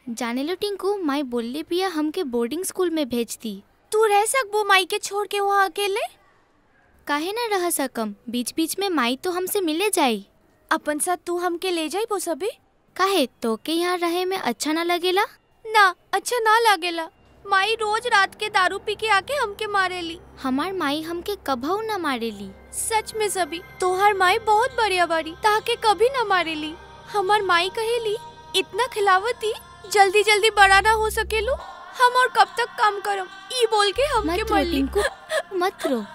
जाने लो टिंकू माई बोलले पिया हमके बोर्डिंग स्कूल में भेज दी तू रह सकबो माई के छोड़ के वहाँ अकेले काहे ना रह सकम बीच बीच में माई तो हमसे मिले जाई अपन साथ तू हमके ले जाई वो सभी काहे तो के यहाँ रहे में अच्छा ना लगेला ना अच्छा ना लागेला माई रोज रात के दारू पी के आके हमके मारेली हमार माई हमके कभऊ ना मारेली सच में सभी तोहर माई बहुत बढ़िया बाड़ी ताके कभी ना मारेली हमार माई कहेली इतना खिलावती जल्दी जल्दी बड़ा ना हो सकेलू हम और कब तक काम करम ई बोल के हमके मत रो मरली टिंकू मत रो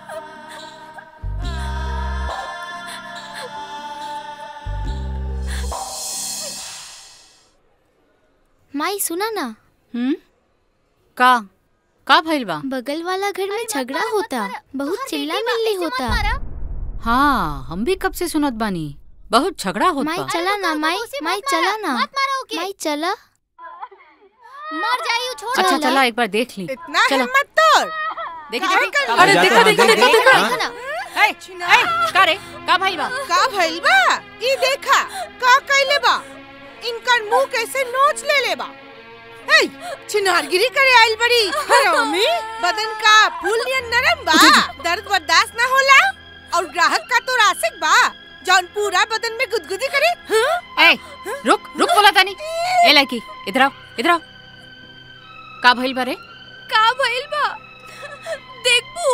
माई सुना ना हम्म का का भइल बा बगल वाला घर में झगड़ा होता बहुत चिल्ला मिल्ली होता हाँ हम भी कब से सुनत बानी बहुत झगड़ा होत माई बा चला ना माई माई चला ना माई चला मर जाई छोड़ अच्छा चला। चला एक बार देख ली इतना चलो। हिम्मत तोड़ देखी काहे देखी कर- का अरे भइल देखो, बा? देखो, देखो, देखो, देखा ना ए, ए, का रे का भइल बा का भइल बा ई देखा का कइले बा इनकर मुंह कैसे नोच ले ले बा ए चिनारगिरी करे आइल बड़ी हरामी बदन का फूल नियन नरम बा दर्द बर्दाश्त ना होला और ग्राहक का तो रासिक बा जौन पूरा बदन में गुदगुदी करे हाँ? ए रुक रुक बोला तानी ए लड़की इधर आओ इधर आओ का भइल बा रे का भइल बा देखबू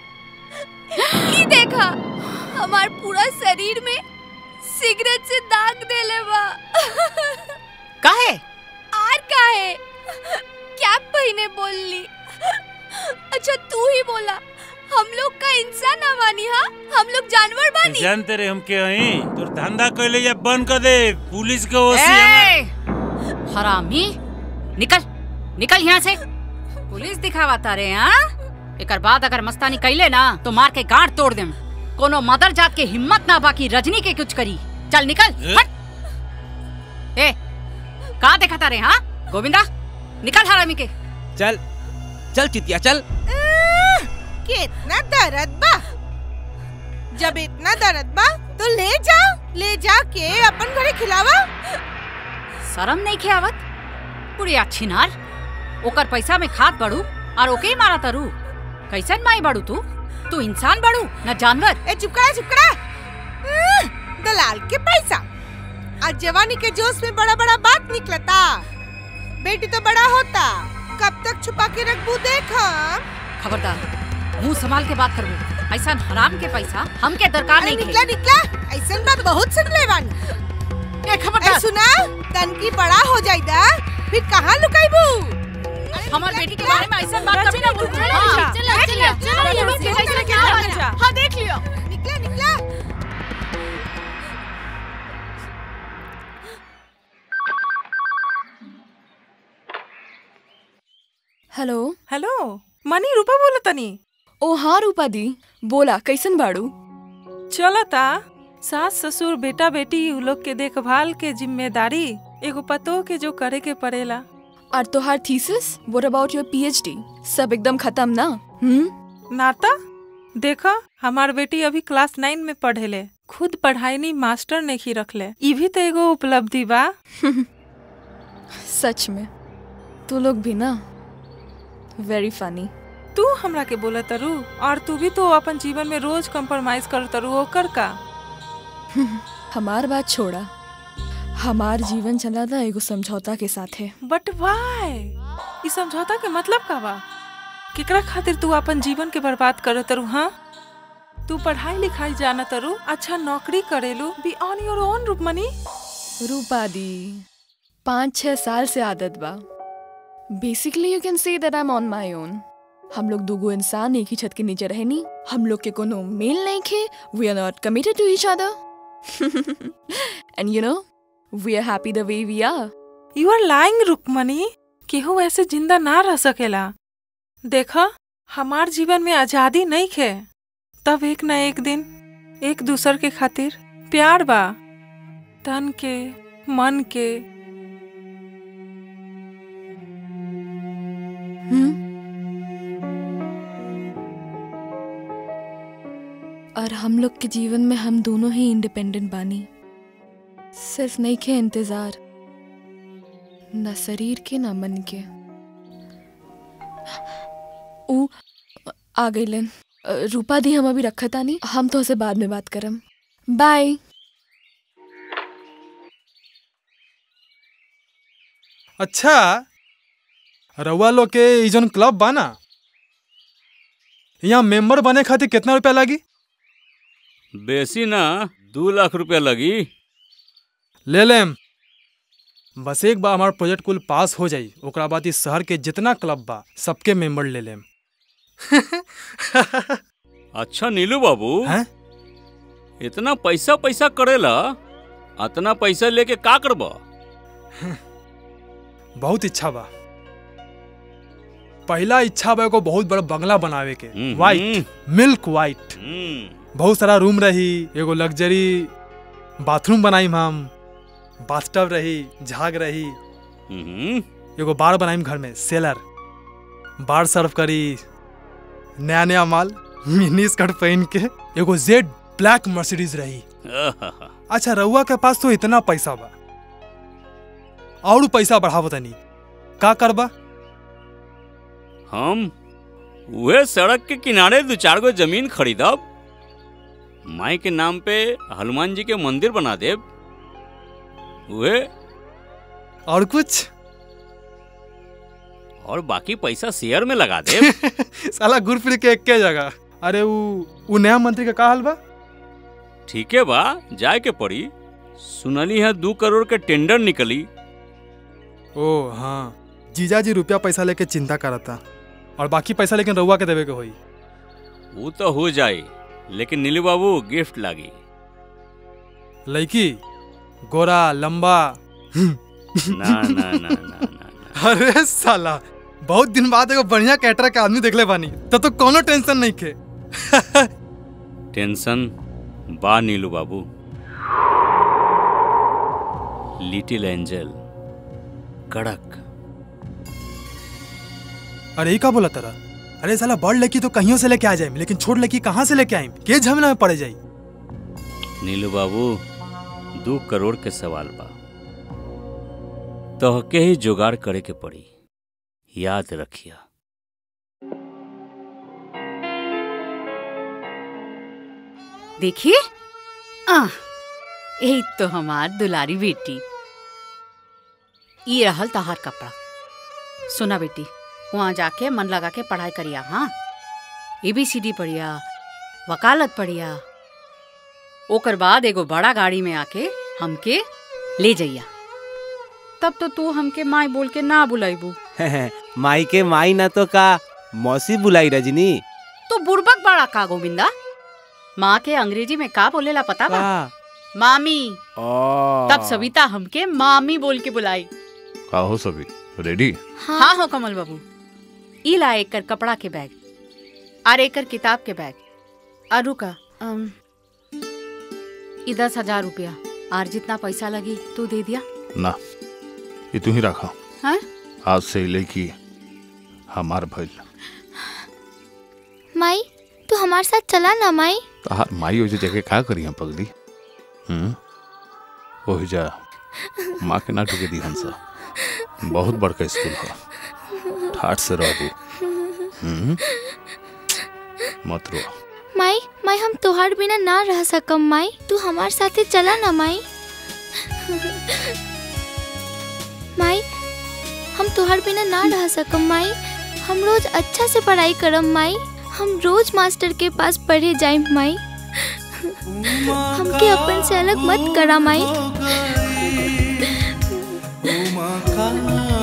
ई देखा हमार पूरा शरीर में सिगरेट से दाग देले बा काहे आर का है क्या पहने बोलली अच्छा तू ही बोला हम लोग का इंसान ना मानी हाँ हम लोग जानवर बानी जानते रे हम के हई तोर धंधा कइले या बंद कर दे पुलिस के ओसी ए, हरामी निकल निकल यहाँ से पुलिस दिखावा तारे हाँ एकर बाद अगर मस्तानी कैले ना तो मार के गांठ तोड़ देम कोनो मदर जात के हिम्मत ना बाकी रजनी के कुछ करी चल निकल ए? हट ए का देखा तारे हाँ गोविंदा निकल हरामी के चल चल चितिया चल आह, कितना दर्द बा जब इतना दर्द बा तो ले जा ले जा के अपन घरे खिलावा शरम नहीं खे आवत बुढ़िया छिनार ओकर पैसा में खात बड़ू और ओके ही मारा तरू कैसन माई बड़ू तू तू इंसान बड़ू न जानवर ए चुपकड़ा चुपकड़ा आह, दलाल के पैसा आज जवानी के जोश में बड़ा बड़ा बात निकलता बेटी तो बड़ा होता कब तक छुपा के रखबू देख हम। खबरदार मुंह संभाल के बात करबू ऐसा हराम के पैसा हमके दरकार अरे नहीं निकला थे निकला ऐसन बात बहुत सुन ले बानी ए, ए खबरदार सुना तनकी बड़ा हो जाइदा फिर कहाँ लुकाईबू हमार बेटी के बारे में ऐसा बात कभी ना बोल हाँ, चला चला चला यहाँ से कैसे क्या बचा हाँ देख लियो निकला निकला हेलो हेलो मनी रूपा बोला तनी ओ हाँ रूपा दी बोला कैसन बाड़ू चलता सास ससुर बेटा बेटी उ लोग के देखभाल के जिम्मेदारी एगो पतो के जो करे के पड़ेला और तोहार thesis what about your PhD सब एकदम खत्म ना हम्म नाता देखा हमार बेटी अभी क्लास नाइन में पढ़ेले खुद पढ़ाई नहीं मास्टर ने ही रखले ई भी तो एगो उपलब्धि बा सच में तू लोग भी ना वेरी फनी तू हमरा के बोला तरु और तू भी तो अपन जीवन में रोज कंप्रोमाइज कर तरु ओकर का हमार बात छोड़ा हमार जीवन चला था एगो समझौता के साथ है बट वाई ई समझौता के मतलब का बा केकरा खातिर तू अपन जीवन के बर्बाद कर तरु हाँ तू पढ़ाई लिखाई जाना तरु अच्छा नौकरी करेलू बी ऑन योर ओन रूपमनी रूपा दी पाँच छह साल से आदत बा basically you can say that I am on my own हम लोग दूगो इंसान एक ही छत के नीचे रहनी हम लोग के कोनो मेल नहीं खे we are not committed to each other and you know we are happy the way we are you are lying Rukmini केहू ऐसे जिंदा ना रह सकेला देखा हमार जीवन में आजादी नहीं खे तब एक न एक दिन एक दूसर के खातिर प्यार बा तन के मन के हम्म और हम लोग के जीवन में हम दोनों ही इंडिपेंडेंट बानी सिर्फ नहीं खे इंतजार न शरीर के न मन के ऊ आ गईलन अ, रूपा दी हम अभी रखा तानी हम तो से बाद में बात करम बाय अच्छा रउआ लोग के ई जौन क्लब बा ना यहाँ मेंबर बने खातिर कितना रुपया लागी बेसी ना दू लाख रुपया लगी ले लेम बस एक बार हमारा प्रोजेक्ट कुल पास हो जाई ओकरा बाद इस शहर के जितना क्लब बा सबके मेंबर ले लेम अच्छा नीलू बाबू हैं? इतना पैसा पैसा करेला अतना पैसा लेके का करबा बहुत इच्छा बा पहला इच्छा बा एगो बहुत बड़ा बंगला बनावे के हम्म। वाइट मिल्क वाइट बहुत सारा रूम रही एगो लग्जरी बाथरूम बनाई हम बाथटब रही झाग रही एगो बार बनाई घर में सेलर बार सर्व करी नया नया माल मिनी स्कर्ट पहन के एगो जेड ब्लैक मर्सिडीज रही अच्छा रउआ के पास तो इतना पैसा बा और पैसा बढ़ावो तनी का करबा हम उहे सड़क के किनारे दो चार गो जमीन खरीदब माई के नाम पे हनुमान जी के मंदिर बना देब उहे और कुछ और बाकी पैसा शेयर में लगा देब साला घुर फिर के एके जगह अरे उ उ नया मंत्री का का हाल बा ठीके बा जाए के पड़ी सुनली है दू करोड़ के टेंडर निकली ओ हाँ जीजा जी रुपया पैसा लेके चिंता करता और बाकी पैसा लेकिन रउआ के देवे के होई वो तो हो जाए लेकिन नीलू बाबू गिफ्ट लागी लड़की गोरा लंबा ना ना ना ना अरे साला बहुत दिन बाद एगो बढ़िया कैटर के आदमी देखले बानी तब तो कोनो टेंशन नहीं खे टेंशन बा नीलू बाबू लिटिल एंजल कड़क अरे ये का बोला तेरा अरे साला बड़ लड़की तो कहीं से लेके आ जाए लेकिन छोट लड़की कहाँ से लेके आई के झमेला में पड़ जाई नीलू बाबू दो करोड़ के सवाल बा तोहके ही जुगाड़ करे के पड़ी याद रखिया देखिए आह यही तो हमार दुलारी बेटी ये रहल तहार कपड़ा सुना बेटी वहाँ जाके मन लगा के पढ़ाई करिया हाँ एबीसीडी पढ़िया वकालत पढ़िया ओकर बाद एगो बड़ा गाड़ी में आके हमके ले जइया तब तो तू हमके माई बोल के ना बुलाईबू माई के माई ना तो का मौसी बुलाई रजनी तो बुड़बक बड़ा का गोविंदा माँ के अंग्रेजी में का बोलेला पता बा का मामी ओ तब सविता हमके मामी बोल के बुलाई का हो सभी रेडी हाँ हो कमल बाबू ई ला एकर कपड़ा के बैग और एकर किताब के बैग और रुका अम, ई दस हजार रुपया और जितना पैसा लगी तू दे दिया ना ये तू ही रखा हाँ आज से ही लेकी हमार भइल माई तू हमारे साथ चला ना माई तहार माई ओजे जगह का करी हम पगली हम्म ओहि जा माँ के ना टुके दी हंसा बहुत बड़का स्कूल है ठाठ से रहबू हम्म मत रो माई माई हम तोहार बिना ना रह सकम माई तू हमारे साथे चला ना माई माई हम तोहार बिना ना रह सकम माई हम रोज अच्छा से पढ़ाई करम माई हम रोज मास्टर के पास पढ़े जाइम माई हमके अपन से अलग मत करा माई उमा का